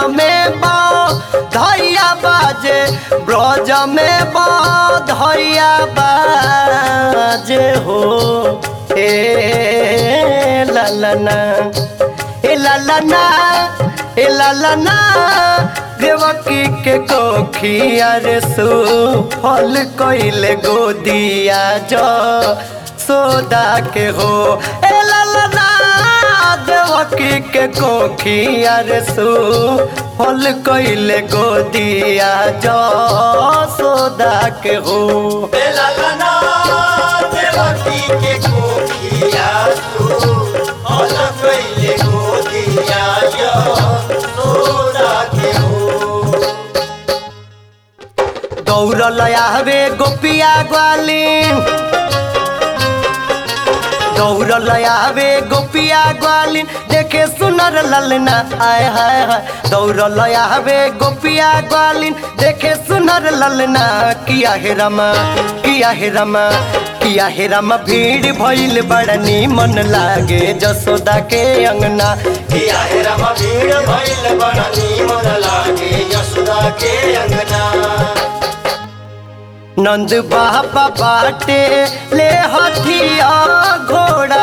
में बा धैया बाजे ब्रज में बा धैया बाजे हो ए ललना ए ललना ए ललना देवकी के कोखिया रे सु फल कइले गोदिया जो सोदा के हो ए ललना देवकी के कोखिया रे सु फल कइले गोदिया जो सोदा के हो बेललना देवकी के कोखिया तू हल कइले गोदिया यो सोदा के हो दौड़ल आवे गोपिया ग्वालिन दौड़ल आवे गोपिया ग्वालिन देखे सुनर ललना आय हाय हाय दौड़ल आवे गोपिया ग्वालिन देखे सुनर ललना किया हे रमा किया हे रमा किया हे रमा भीड़ भइल बड़ा मन लागे जसोदा के अंगना किया हे रम भीड़ भइल बड़ा नीमन लागे यशोदा के अंगना नंद बाबा बाटे ले हथिया घोड़ा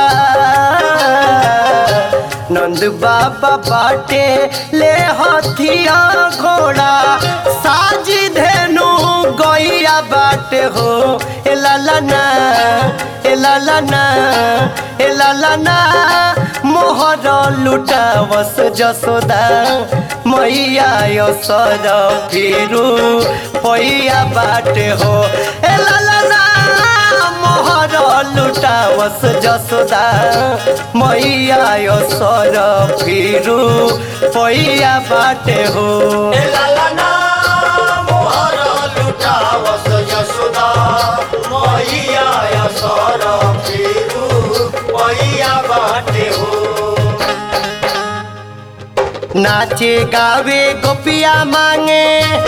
नंद बाबा बाटे ले हथिया घोड़ा साजी धेनु गैया बाटे हो ए ललना ए ललना ए ललना मोहर लुटावस जसोदा मैया यसर फिरू पैया बाटे हो ए ललना मोहर लुटावस जसोदा मैया यसर फिरू पैया बाटे हो ए ललना मोहर लुटावस यशोदा मैया यसर फिरू मैया बाटे हो नाचे गावे गोपिया मांगे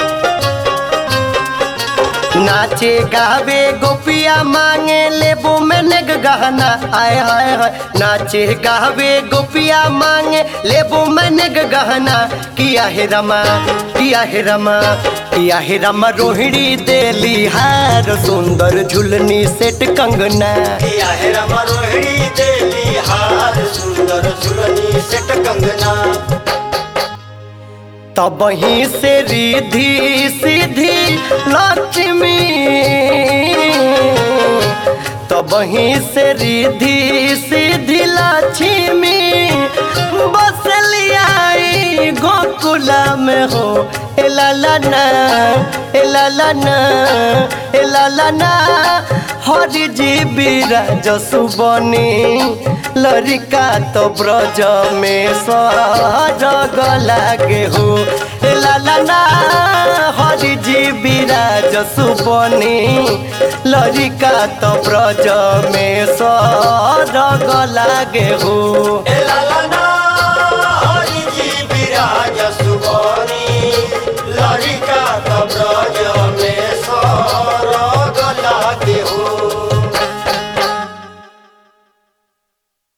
नाचे गावे गोपिया मांगे लेबू में नेग गहना आय हाय हाय नाचे गावे गोपिया मांगे लेबू में नेग गहना किया हे रमा किया हे रमा किया हे रमा रोहिणी देली हार सुंदर झुलनी सेट कंगना किया है रम रोहिणी देली हार सुंदर झुलनी सेट कंगना तब ही से रिधि सीधी लक्ष्मी तब ही से रिधि सीधी लक्ष्मी बस लियाई गोकुला में हो ए ललना ए ललना ए ललना हरि जी बिराज सुबनी लरिका तो ब्रज में सरग लागे हो ए ललना हरि जी बिराज सुबनी लरिका तो ब्रज में सरग लागे हो ए लाला